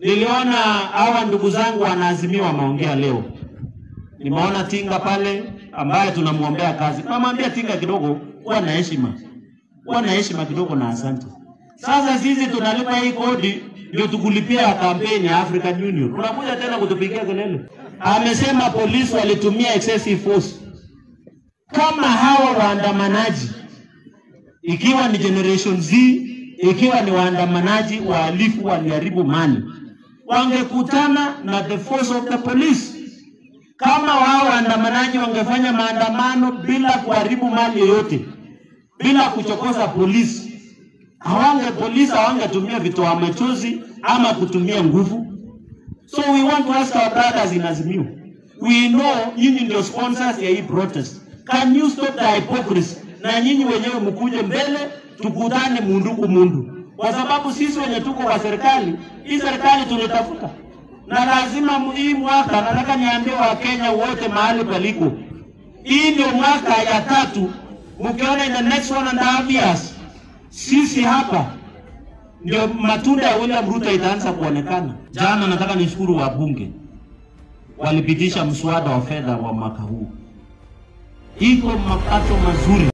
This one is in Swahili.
Niliona hawa ndugu zangu wanaazimiwa wameongea leo. Nimeona Tinga pale ambaye tunamwombea kazi. Namwambia Tinga kidogo, kuwa na heshima, kuwa na heshima kidogo na asante. Sasa sisi tunalipa hii kodi ndio tukulipia kampeni ya African Union, unakuja tena kutupigia kelele. Amesema polisi walitumia excessive force. Kama hawa waandamanaji, ikiwa ni Generation Z, ikiwa ni waandamanaji wahalifu waliharibu mali, wangekutana na the force of the police. Kama wao waandamanaji wangefanya maandamano bila kuharibu mali yoyote, bila kuchokoza polisi, hawange polisi hawangetumia vitoa machozi ama kutumia nguvu. So we want to ask our brothers in Azimio. We know nyinyi ndio sponsors ya hii protest. Can you stop the hypocrisy? Na nyinyi wenyewe mkuje mbele tukutane mundu kumundu, kwa sababu sisi wenye tuko kwa serikali hii serikali tulitafuta, na lazima mu- hii mwaka, nataka niambie Wakenya wote mahali paliko, hii ndio mwaka ya tatu. Mkiona in the next one and a half years, sisi hapa ndio matunda ya William Ruto itaanza kuonekana. Jana nataka nishukuru wabunge walipitisha mswada wa fedha wa mwaka huu, iko mapato mazuri.